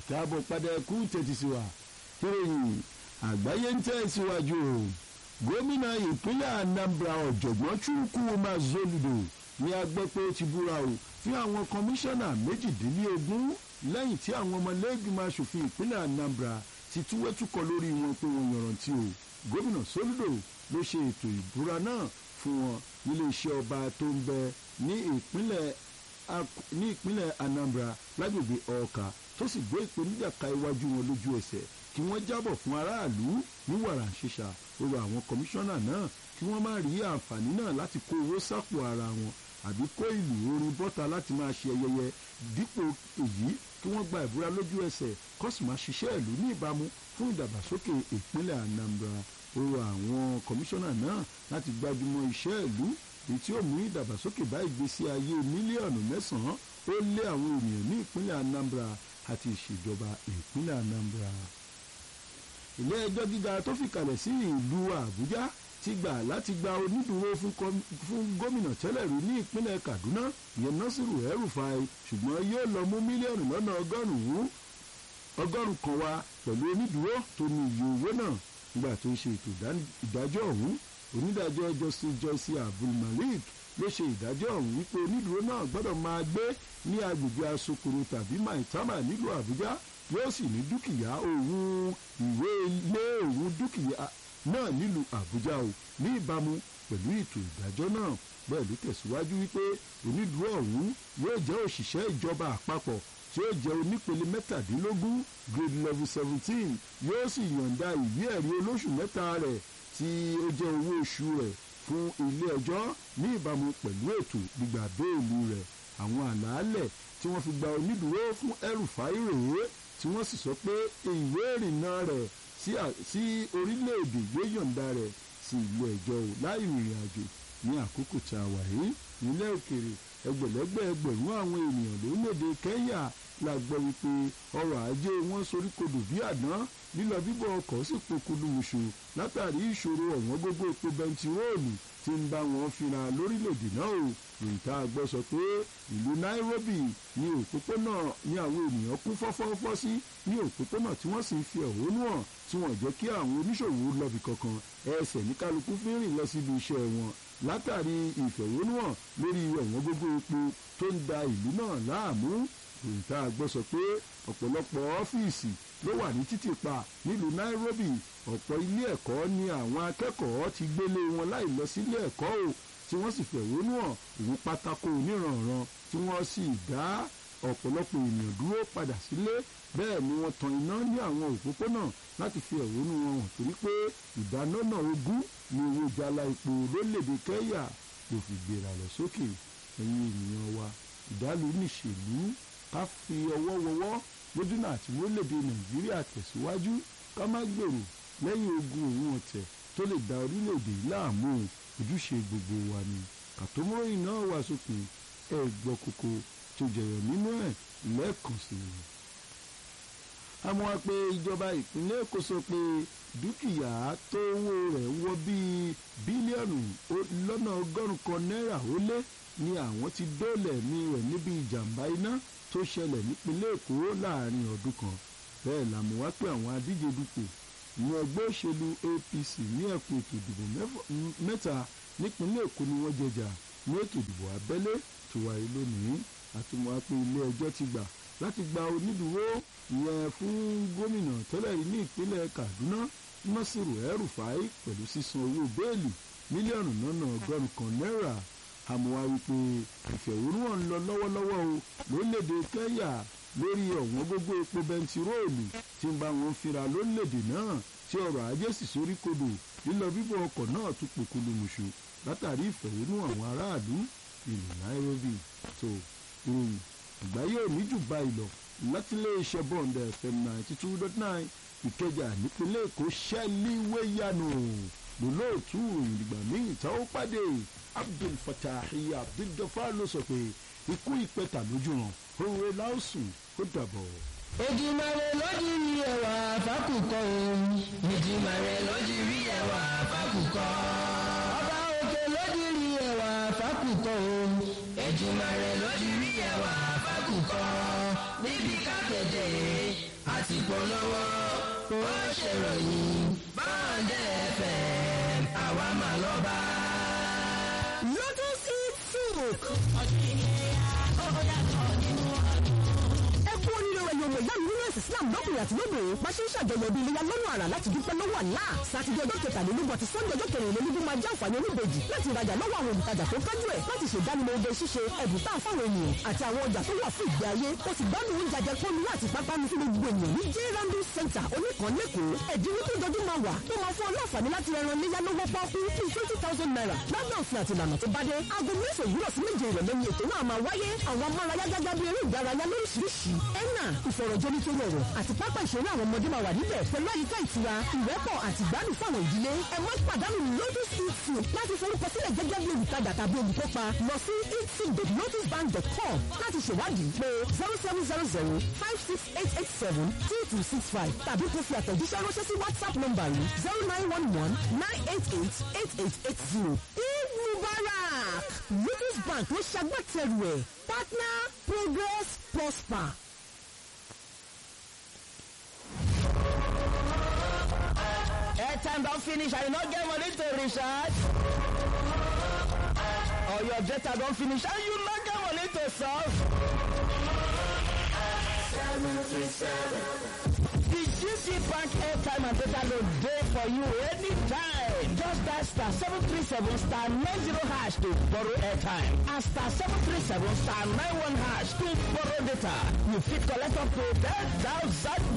ìkáàbọ̀ padà ẹkú tètè sí wa ìròyìn àgbáyé ń tẹ̀síwájú o gómìnà ìpínlẹ̀ Anambra ọ̀jọ̀gbọ́n Chukwuma Soludo ní a gbọ́ pé ó ti búra o fún àwọn kọmíṣánná méjìdínlógún lẹ́yìn tí àwọn ọmọlẹ́gbìmọ̀ aṣòfin ìpínlẹ̀ Anambra ti túwẹ́túkọ lórí wọn pé wọ́n yọ̀rantí o gómìnà Soludo ló ṣe ètò ìbúra náà fún wọn nílé iṣẹ́ ọba tó ń bẹ ní ìpínlẹ̀ ní ìpínlẹ̀ Anambra lágbègbè Ọ̀ọ̀ka tó sì gbé ìpèníjà ka iwájú wọn lójú ẹsẹ̀ kí wọ́n jábọ̀ fún aráàlú ní wàrà ṣíṣà ó rọ àwọn kọmíṣánná náà kí wọ́n má rí àǹfààní náà láti kó owó sápò ara wọn àbí kó ìlú orin bọ́ta láti máa ṣe ayẹyẹ dípò èyí kí wọ́n gba ìbúra lójú ẹsẹ̀ kó sì máa ṣiṣẹ́ ìlú ní ìbámu fún ìdàgbàsókè ìpínlẹ̀ Anambra ó rọ àwọn kọmíṣánná náà láti gbájúmọ́ iṣẹ́ ìlú èyí tí ó mú ìdàgbàsókè bá ìgbésí ayé mílíọ̀nù mẹ́sàn-án ó lé àwọn ènìyàn ní ìpínlẹ̀ Anambra àti ìṣèjọba ìpínlẹ̀ Anambra. ilé ẹjọ́ gíga tó fìkàlẹ̀ sí ìlú Àbújá ti gbà láti gba onídùúró fún gómìnà tẹ́lẹ̀ rí ní ìpínlẹ̀ Kaduna ìyẹn Nasiru El-Rufai ṣùgbọ́n yóò lọ mú mílíọ̀nù lọ́nà ọgọ́rùn-ún ọgọ́rùn-ún kan wá pẹ̀lú onídùúró tó ní iye owó náà nígbà tó ń ṣe ètò ìdájọ́ ọ̀hún onídàájọ́ justice joyce abdulmalik ló ṣe ìdájọ́ ọ̀hún wípé onídùúró náà gbọ́dọ̀ máa gbé ní agbègbè asokoro tàbí maitama nílùú àbújá yóò sì ní dúkìá òun ìwé ilé òun dúkìá náà nílùú àbújá o ní ìbámu pẹ̀lú ètò ìdájọ́ náà bẹ́ẹ̀ ló tẹ̀síwájú wípé onídùúró ọ̀hún yóò jẹ́ òṣìṣẹ́ ìjọba àpapọ̀ tí ó jẹ́ onípele mẹ́tàdínlógún grade level seventeen yóò sì yọ̀ǹda ìwé ẹ̀rí olóṣù mẹ́ta rẹ̀ tí ó jẹ́ owó oṣù rẹ̀ fún ilé ẹjọ́ ní ìbámu pẹ̀lú ètò gbígbà béèlì rẹ̀ àwọn àlàálẹ̀ tí wọ́n fi gba onídùúró fún El-Rufai rèé tí wọ́n sì sọ pé ìwé ìrìnnà rẹ̀ sí orílẹ̀-èdè yóò yọ̀ǹda rẹ̀ sí ilé ẹjọ́ o láì rìnrìn àjò ní àkókò tá a wà yìí nílẹ̀ òkèrè ẹgbẹ̀lẹ́gbẹ̀ ẹgbẹ̀rún àwọn ènìyàn lórílẹ̀‐èdè Kẹ́ńyà la gbọ́ wípé ọrọ̀ ajé wọn soríkodò bí àdán lílọ bíbọ̀ ọkọ̀ sì pokùnú wùṣù látàrí ìṣòro ọ̀wọ́n gógó epo bẹntiróòlù tí ń bá wọn fínra lórílẹ̀‐èdè náà o ìta gbọ́ sọ pé ìlú Nairobi ní òpópónà ní àwọn ènìyàn kún fọ́fọ́fọ́ sí ní òpópónà tí wọ́n sì ń fi ẹ̀hónú hàn tí wọ́n jẹ́ kí àwọn oníṣòwò lọ́bì kankan ẹsẹ̀ ní kálukú fi ń rìn lọ síbi iṣẹ́ wọn látàrí ìfẹ̀hónúhàn lórí ọ̀wọ́n gógó epo tó ń da ìlú náà láàmú ìta gbọ́ sọ pé ọ̀pọ̀lọpọ̀ ọ́fíìsì ló wà ní títì pa nílùú Nairobi ọ̀pọ̀ ilé ẹ̀kọ́ ni àwọn akẹ́kọ̀ọ́ ti gbélé wọn láì lọ sílé ẹ̀kọ́ o tí wọ́n sì fẹ̀hónú hàn òun pátákó oníranran tí wọ́n sì dá ọ̀pọ̀lọpọ̀ ènìyàn dúró padà sílé bẹ́ẹ̀ ni wọ́n tan iná ní àwọn òpópónà láti fi ẹ̀hónú wọn hàn torí pé ìdánọ́nà ogún ni owó jala epo lórílẹ̀‐èdè Kẹ́ńyà ló fi gbéra lọ sókè ẹ̀yin ènìyàn wa ìdálù níṣèlú ká fi ọwọ́ wọwọ́ lójúnà àti orílẹ̀‐èdè Nàìjíríà tẹ̀síwájú ká má gbèrò lẹ́yìn ogun òun ọ̀tẹ̀ tó lè da orílẹ̀‐èdè láàmú ojúṣe gbogbo wa ni kàtómọ́ròyìn náà wà sókè ẹ̀ gbọ́ kókó tó jẹyọ nínú ẹ̀ lẹ́ẹ̀kan sí i. àmọ́ wa pé ìjọba ìpínlẹ̀ Èkó sọ pé dúkìá tó owó rẹ̀ wọ bíi bílíọ̀nù lọ́nà ọgọ́rùn-ún kan náírà ó lé ni àwọn ti dóòlẹ̀ ní rẹ̀ níbi ìjàmbá iná tó ṣẹlẹ̀ nípínlẹ̀ Èkó láàrin ọdún kan bẹ́ẹ̀ làmú wá pé àwọn adíje dupò ní ẹgbẹ́ òṣèlú APC ní ẹkùn ètò ìdìbò mẹ́ta nípínlẹ̀ Èkó ni wọ́n jẹjà ní ètò ìdìbò abẹ́lé tó wáyé lónìí àtúmọ̀ pé ilé ẹjọ́ ti gbà láti gba onídùúró ìyẹn fún gómìnà tẹ́lẹ̀ rí ní ìpínlẹ̀ Kaduna Nasiru El-Rufai pẹ̀lú sísan owó bẹ́ẹ̀lì mílíọ̀nù lọ́nà ọgọ́rùn-ún kan náírà àmọ́ wípé ìfẹ̀hónúhàn ń lọ lọ́wọ́lọ́wọ́ o lórílẹ̀‐èdè Kẹ́ńyà lórí ọ̀wọ́n gógó epo bẹntiróòlù tí ń bá wọn fínra lórílẹ̀‐èdè náà tí ọrọ̀ ajé sì sórí kodò lílọ bíbọ̀ ọkọ̀ náà tún pòkúlù mùṣù látàrí ìfẹ̀hónúhàn àwọn aráàlú ìlú Nairobi tó ìròyìn àgbáyé òní jù báyìí lọ látilé iṣẹ́ bond fm ninety two dot nine ìkẹjà nípínlẹ̀ èkó ṣẹ́líwéyanu lólóòtú ìròyìn ìgbà míì tá ó pàdé abdul fatahi abdul gafar ló sọ pé ikú ìpẹta lójú ràn òwe láòsùn ó dàbọ̀. Èdìmàrè lójú rí ẹwà fákùkọ òun. Èdìmàrè lójú rí ẹwà fákùkọ. Ọba òkè lójú rí ẹwà fákùkọ òun. Èdìmàrè lójú rí ẹwà fákùkọ. Níbi kákẹ́jẹ́ láti polówó ó ṣèròyìn bọ́ọ̀dẹ̀ fm àwa mà lọ́ba. Lotus Eat Soup. ẹ kú oríire rẹ̀ yọ̀wọ̀ ìyá mi nínú ẹ̀sìn Islam lọ́kùnrin àti lóbìnrin bá ṣe ń ṣàjọyọ̀ bí iléyà lọ́nà àrà láti dúpẹ́ lọ́wọ́ àlá sátidé ọjọ́ kẹtàlélógún àti sọ́ndé ọjọ́ kẹrìnlélógún máa jẹ́ àǹfààní oníbejì láti rajà lọ́wọ́ àwọn olùtajà tó kájú ẹ̀ láti ṣèdánimọ̀ oge ṣíṣe ẹ̀bùn tá a fáwọn ènìyàn àti àwọn ọjà tó wà fún ìgbé ayé ó sì gbádùn oúnjẹ àjẹpọ́nu láti pápánu fún gbogbo ènìyàn ní j randu center oníkan lẹ́kọ̀ọ́ ẹ̀dínwó tó jọjú máa wà tó máa fún ọlọ́ọ̀fàní láti ẹran léyà lọ́wọ́ pọ́ọ́kú bíi twenty thousand naira lábẹ́ òfin àti ìlànà tó bá dé aago mẹ́sàn-án òwúrọ̀ sí méje ìrọ̀lẹ́ ni ètò náà máa wáyé àwọn amárayá gágá bíi eré ìdárayá lóríṣiríṣi ẹ̀nà ìfọ̀rọ̀jomitoro ọ̀rọ̀ àti pápá ìṣeré àwọn ọmọdé máa wà níbẹ̀ pẹ̀lú àyíká ìtura ìrẹ́pọ̀ àti ìgbádùn fáwọn ìdílé ẹ má pàdánù lotus eat soup láti forúkọ sílẹ̀ gẹ́gẹ́ bí olùtajà tàbí olùkópa lọ sí eatsoup.lotusbank.com láti ṣèwádìí pé zero seven zero zero five six eight eight seven two two six five tàbí kó fi àtẹ̀jíṣẹ́ ránṣẹ́ sí whatsapp nọ́mbà yìí zero nine one one nine eight eight eight eight eight zero. eid mubarak lotus bank ló ṣagbátẹrù ẹ̀ partner progress prosper. airtime don finish and you no get money to recharge or your data don finish and you no get money to solve. The GC Bank airtime and data load dey for you anytime. Just dial star seven three seven star nine zero hash to borrow airtime and star seven three seven star nine one hash to borrow data. You fit collect up to ten thousand